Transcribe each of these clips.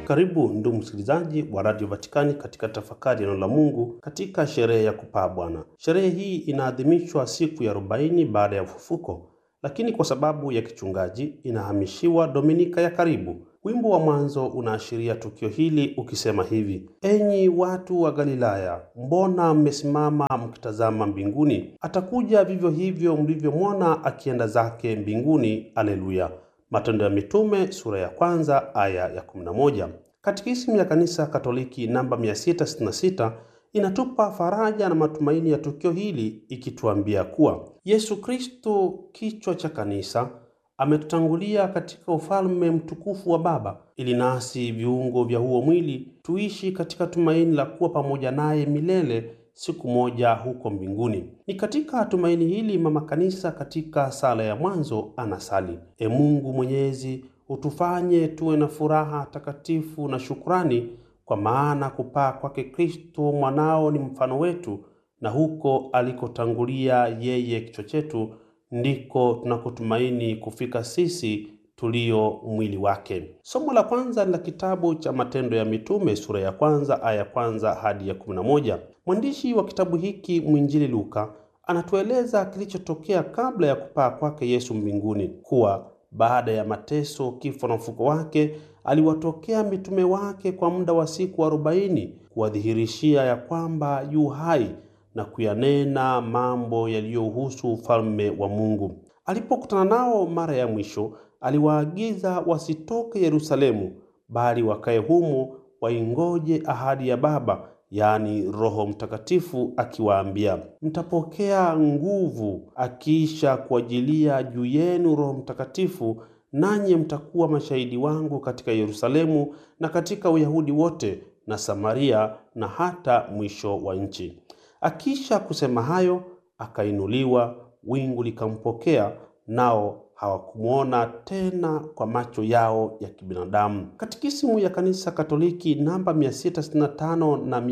Karibu ndugu msikilizaji wa Radio Vatikani katika tafakari ya neno la Mungu katika sherehe ya kupaa Bwana. Sherehe hii inaadhimishwa siku ya arobaini baada ya ufufuko, lakini kwa sababu ya kichungaji inahamishiwa Dominika ya karibu. Wimbo wa mwanzo unaashiria tukio hili ukisema hivi: enyi watu wa Galilaya, mbona mmesimama mkitazama mbinguni? Atakuja vivyo hivyo mlivyomwona akienda zake mbinguni. Aleluya. Matendo ya Mitume sura ya kwanza aya ya 11. Katekisimu ya Kanisa Katoliki namba 666 inatupa faraja na matumaini ya tukio hili ikituambia kuwa Yesu Kristo, kichwa cha kanisa, ametutangulia katika ufalme mtukufu wa Baba ili nasi viungo vya huo mwili tuishi katika tumaini la kuwa pamoja naye milele siku moja huko mbinguni. Ni katika tumaini hili mama kanisa katika sala ya mwanzo anasali: E Mungu Mwenyezi, utufanye tuwe na furaha takatifu na shukrani, kwa maana kupaa kwake Kristo mwanao ni mfano wetu, na huko alikotangulia yeye kichwa chetu ndiko tunakotumaini kufika sisi tulio mwili wake. Somo la kwanza la kitabu cha Matendo ya Mitume sura ya kwanza aya ya kwanza hadi ya kumi na moja. Mwandishi wa kitabu hiki mwinjili Luka anatueleza kilichotokea kabla ya kupaa kwake Yesu mbinguni, kuwa baada ya mateso, kifo na ufuko wake aliwatokea mitume wake kwa muda wa siku arobaini kuwadhihirishia ya kwamba yu hai na kuyanena mambo yaliyohusu ufalme wa Mungu. Alipokutana nao mara ya mwisho aliwaagiza wasitoke Yerusalemu, bali wakae humo waingoje ahadi ya Baba, yaani Roho Mtakatifu, akiwaambia, mtapokea nguvu akiisha kuajilia juu yenu Roho Mtakatifu, nanyi mtakuwa mashahidi wangu katika Yerusalemu na katika Uyahudi wote na Samaria na hata mwisho wa nchi. Akisha kusema hayo, akainuliwa, wingu likampokea, nao hawakumwona tena kwa macho yao ya kibinadamu. Katikisimu ya Kanisa Katoliki namba 665 na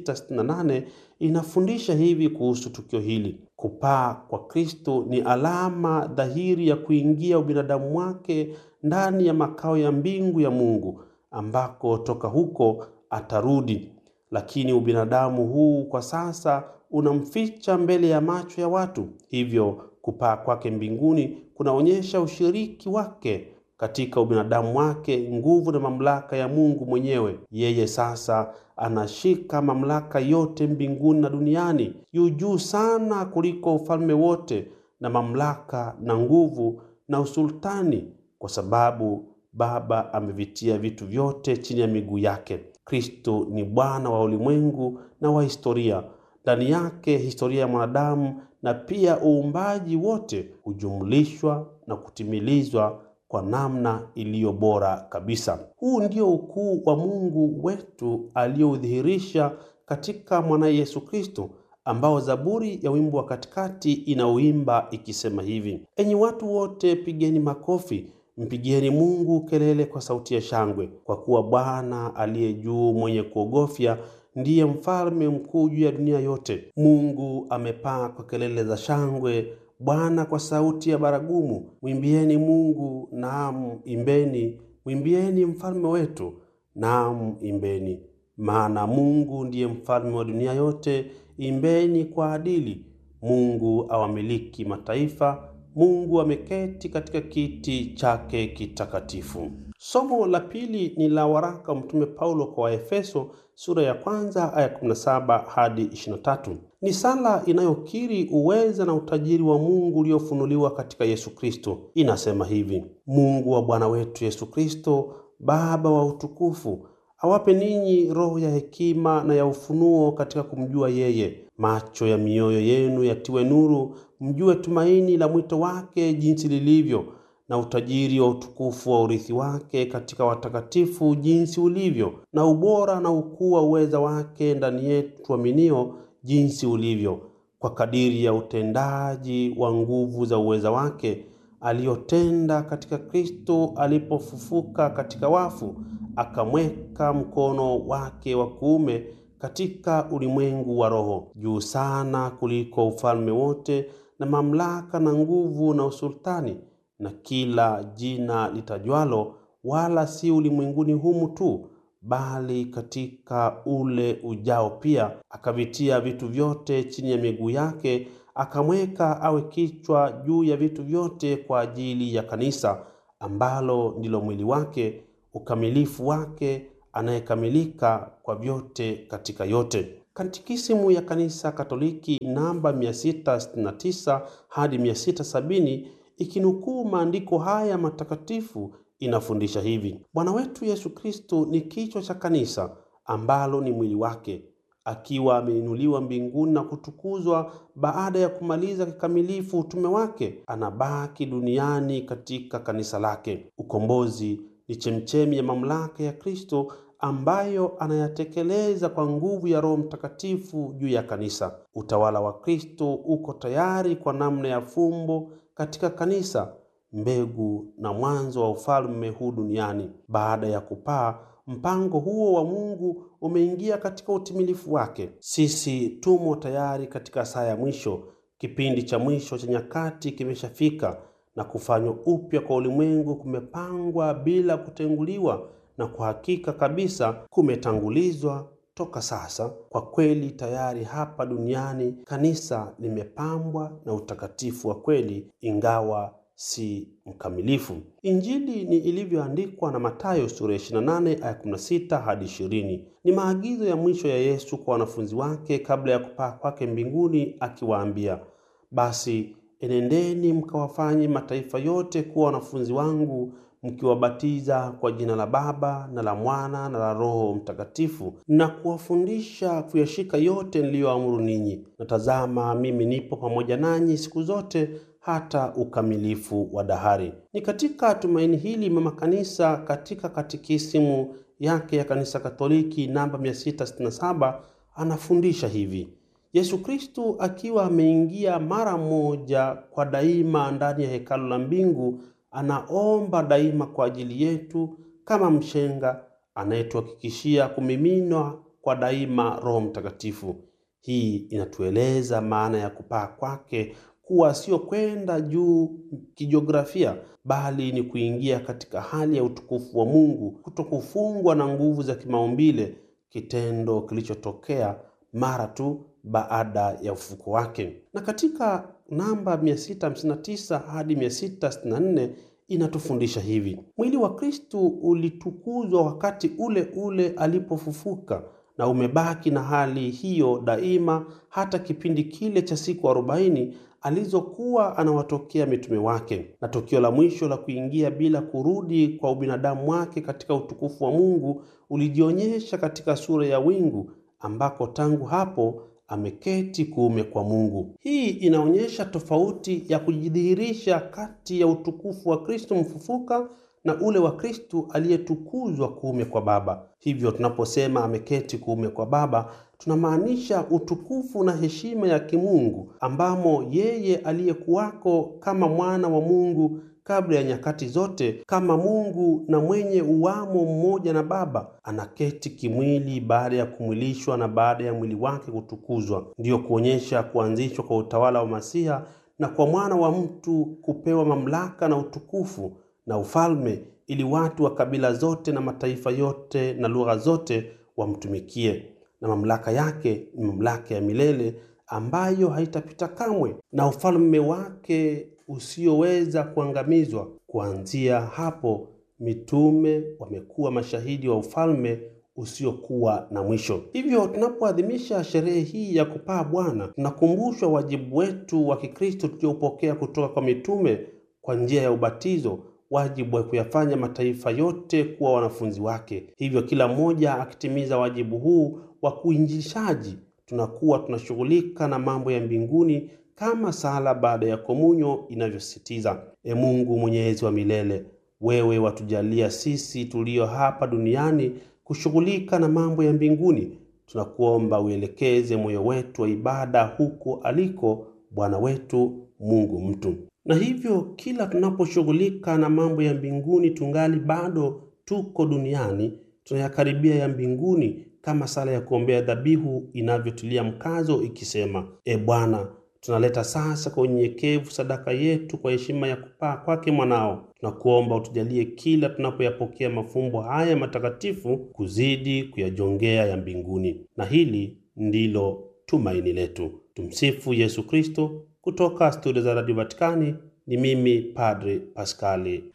668 inafundisha hivi kuhusu tukio hili: kupaa kwa Kristo ni alama dhahiri ya kuingia ubinadamu wake ndani ya makao ya mbingu ya Mungu, ambako toka huko atarudi. Lakini ubinadamu huu kwa sasa unamficha mbele ya macho ya watu, hivyo kupaa kwake mbinguni kunaonyesha ushiriki wake katika ubinadamu wake, nguvu na mamlaka ya Mungu mwenyewe. Yeye sasa anashika mamlaka yote mbinguni na duniani, yu juu sana kuliko ufalme wote na mamlaka na nguvu na usultani, kwa sababu Baba amevitia vitu vyote chini ya miguu yake. Kristo ni Bwana wa ulimwengu na wa historia. Ndani yake historia ya mwanadamu na pia uumbaji wote hujumlishwa na kutimilizwa kwa namna iliyo bora kabisa. Huu ndio ukuu wa Mungu wetu aliyoudhihirisha katika mwanaye Yesu Kristo, ambao Zaburi ya wimbo wa katikati inauimba ikisema hivi: enyi watu wote, pigeni makofi, mpigieni Mungu kelele kwa sauti ya shangwe, kwa kuwa Bwana aliye juu, mwenye kuogofya ndiye mfalme mkuu juu ya dunia yote. Mungu amepaa kwa kelele za shangwe, Bwana kwa sauti ya baragumu. Mwimbieni Mungu, naam imbeni, mwimbieni mfalme wetu, naam imbeni. Maana Mungu ndiye mfalme wa dunia yote, imbeni kwa adili. Mungu awamiliki mataifa, Mungu ameketi katika kiti chake kitakatifu. Somo la pili ni la waraka wa Mtume Paulo kwa Waefeso sura ya kwanza aya 17 hadi 23. Ni sala inayokiri uweza na utajiri wa Mungu uliofunuliwa katika Yesu Kristo. Inasema hivi: Mungu wa Bwana wetu Yesu Kristo, Baba wa utukufu, awape ninyi roho ya hekima na ya ufunuo katika kumjua yeye, macho ya mioyo yenu yatiwe nuru, mjue tumaini la mwito wake jinsi lilivyo na utajiri wa utukufu wa urithi wake katika watakatifu jinsi ulivyo, na ubora na ukuu wa uweza wake ndani yetu tuaminio jinsi ulivyo, kwa kadiri ya utendaji wa nguvu za uweza wake aliyotenda katika Kristo alipofufuka katika wafu, akamweka mkono wake wa kuume katika ulimwengu wa roho, juu sana kuliko ufalme wote na mamlaka na nguvu na usultani na kila jina litajwalo, wala si ulimwenguni humu tu, bali katika ule ujao pia akavitia vitu vyote chini ya miguu yake, akamweka awe kichwa juu ya vitu vyote kwa ajili ya kanisa, ambalo ndilo mwili wake, ukamilifu wake, anayekamilika kwa vyote katika yote. Katekisimu ya Kanisa Katoliki namba 669 hadi 670 ikinukuu maandiko haya matakatifu inafundisha hivi: Bwana wetu Yesu Kristo ni kichwa cha kanisa ambalo ni mwili wake, akiwa ameinuliwa mbinguni na kutukuzwa baada ya kumaliza kikamilifu utume wake, anabaki duniani katika kanisa lake. Ukombozi ni chemchemi ya mamlaka ya Kristo ambayo anayatekeleza kwa nguvu ya Roho Mtakatifu juu ya kanisa. Utawala wa Kristo uko tayari kwa namna ya fumbo katika kanisa, mbegu na mwanzo wa ufalme huu duniani. Baada ya kupaa, mpango huo wa Mungu umeingia katika utimilifu wake. Sisi tumo tayari katika saa ya mwisho. Kipindi cha mwisho cha nyakati kimeshafika na kufanywa upya kwa ulimwengu kumepangwa bila kutenguliwa na kwa hakika kabisa kumetangulizwa toka sasa. Kwa kweli tayari hapa duniani kanisa limepambwa na utakatifu wa kweli, ingawa si mkamilifu. Injili ni ilivyoandikwa na Mathayo sura 28 aya 16 hadi 20. Ni maagizo ya mwisho ya Yesu kwa wanafunzi wake kabla ya kupaa kwake mbinguni, akiwaambia, basi enendeni mkawafanye mataifa yote kuwa wanafunzi wangu mkiwabatiza kwa jina la Baba na la Mwana na la Roho Mtakatifu, na kuwafundisha kuyashika yote niliyoamuru ninyi. Na tazama, mimi nipo pamoja nanyi siku zote hata ukamilifu wa dahari. Ni katika tumaini hili mama kanisa katika katikisimu yake ya Kanisa Katoliki namba 667 anafundisha hivi: Yesu Kristu akiwa ameingia mara moja kwa daima ndani ya hekalu la mbingu anaomba daima kwa ajili yetu kama mshenga anayetuhakikishia kumiminwa kwa daima Roho Mtakatifu. Hii inatueleza maana ya kupaa kwake kuwa sio kwenda juu kijiografia, bali ni kuingia katika hali ya utukufu wa Mungu, kutokufungwa na nguvu za kimaumbile, kitendo kilichotokea mara tu baada ya ufufuko wake. Na katika namba 659 hadi 664 inatufundisha hivi: mwili wa Kristu ulitukuzwa wakati ule ule alipofufuka na umebaki na hali hiyo daima hata kipindi kile cha siku arobaini alizokuwa anawatokea mitume wake, na tukio la mwisho la kuingia bila kurudi kwa ubinadamu wake katika utukufu wa Mungu ulijionyesha katika sura ya wingu, ambako tangu hapo ameketi kuume kwa Mungu. Hii inaonyesha tofauti ya kujidhihirisha kati ya utukufu wa Kristo mfufuka na ule wa Kristo aliyetukuzwa kuume kwa Baba. Hivyo tunaposema ameketi kuume kwa Baba, tunamaanisha utukufu na heshima ya kimungu ambamo yeye aliyekuwako kama mwana wa Mungu kabla ya nyakati zote, kama Mungu na mwenye uwamo mmoja na Baba, anaketi kimwili baada ya kumwilishwa na baada ya mwili wake kutukuzwa. Ndiyo kuonyesha kuanzishwa kwa utawala wa Masiha na kwa mwana wa mtu kupewa mamlaka na utukufu na ufalme, ili watu wa kabila zote na mataifa yote na lugha zote wamtumikie. Na mamlaka yake ni mamlaka ya milele ambayo haitapita kamwe, na ufalme wake usioweza kuangamizwa. Kuanzia hapo, mitume wamekuwa mashahidi wa ufalme usiokuwa na mwisho. Hivyo tunapoadhimisha sherehe hii ya kupaa Bwana, tunakumbushwa wajibu wetu wa Kikristo tuliopokea kutoka kwa mitume kwa njia ya ubatizo, wajibu wa kuyafanya mataifa yote kuwa wanafunzi wake. Hivyo kila mmoja akitimiza wajibu huu wa kuinjilishaji, tunakuwa tunashughulika na mambo ya mbinguni kama sala baada ya komunyo inavyosisitiza. E Mungu mwenyezi wa milele, wewe watujalia sisi tulio hapa duniani kushughulika na mambo ya mbinguni. Tunakuomba uelekeze moyo wetu wa ibada huko aliko Bwana wetu Mungu mtu. Na hivyo kila tunaposhughulika na mambo ya mbinguni tungali bado tuko duniani, tunayakaribia ya mbinguni kama sala ya kuombea dhabihu inavyotilia mkazo ikisema: E Bwana, Tunaleta sasa kwa unyenyekevu sadaka yetu kwa heshima ya kupaa kwake mwanao. Tunakuomba utujalie kila tunapoyapokea mafumbo haya matakatifu kuzidi kuyajongea ya mbinguni, na hili ndilo tumaini letu. Tumsifu Yesu Kristo. Kutoka studio za Radio Vatikani ni mimi Padre Paskali.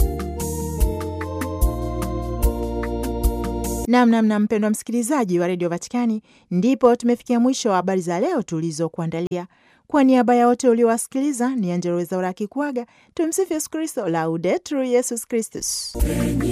Namnamna mpendwa msikilizaji wa redio Vatikani, ndipo tumefikia mwisho wa habari za leo tulizokuandalia. Kwa niaba ya wote uliowasikiliza, ni Angella Rwezaura akikuaga. Tumsifu Yesu Kristo, Laudetur Yesus Kristus.